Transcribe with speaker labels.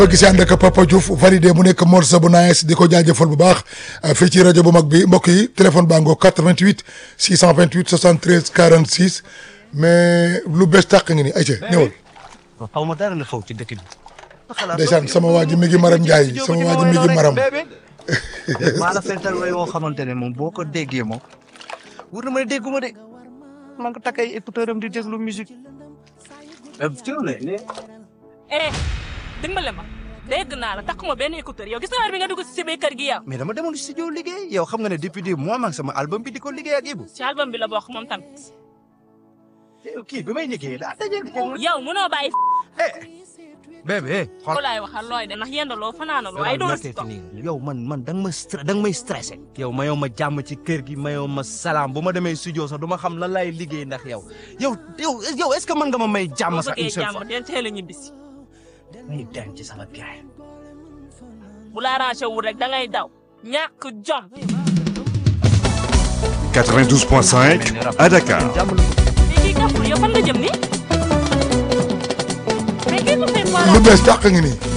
Speaker 1: boo gisee ànd ak Papa Diouf validé mu nekk morceau bu nice di ko jaajëfal bu baax fii ci rajo bu mag bi mbokk yi téléphone baa ngoo 88 628 73 46 mais lu bees tàq ngi ni ayca ñëwal.
Speaker 2: xaw ma dara la xaw ci dëkk bi.
Speaker 1: ndeysaan sama waa ji mi ngi maram Ndiaye sama waa ji mi ngi maram.
Speaker 2: maa la fental way woo xamante ne moom boo ko déggee moom wur na ma ne dégguma de maa ngi ko takk ay écouteur am di déglu musique.
Speaker 3: eh dimbale ma dégg naa la takkuma benn écouteur yow gis nga heure bi nga dugg si biir kër gi yow.
Speaker 2: mais dama demoon studio liggéey yow xam nga ne depuis des mois maa ngi sama album bi di ko liggéey ak Ibou.
Speaker 3: ci album bi la bokk moom tamit.
Speaker 2: kii bi may liggéey daa dajeel ko.
Speaker 3: yow mënoo bàyyi.
Speaker 2: bébé xool.
Speaker 3: ko laay waxal looy de ndax yendaloo fanaanaloo ay doo si toog.
Speaker 2: yow man man da nga ma stre da nga may stressé. yow mayoo ma jàmm ci kër gi mayoo ma salaam bu ma demee studio sax du ma xam lan laay liggéey ndax yow yow yow yow est ce que mën nga ma may jàmm
Speaker 3: boo
Speaker 2: sax
Speaker 3: bëggee
Speaker 2: une seule
Speaker 3: jàmm
Speaker 2: fois.
Speaker 3: del teel a ñibbisi.
Speaker 2: muy denc ci sama gaay.
Speaker 3: bu la arrangé wul rek da ngay daw. ñàkk jom.
Speaker 4: 92.5 à Dakar.
Speaker 3: mais kii kaful yow fan nga jëm nii. mais kii ko fay
Speaker 1: lu bees tàq ngi nii.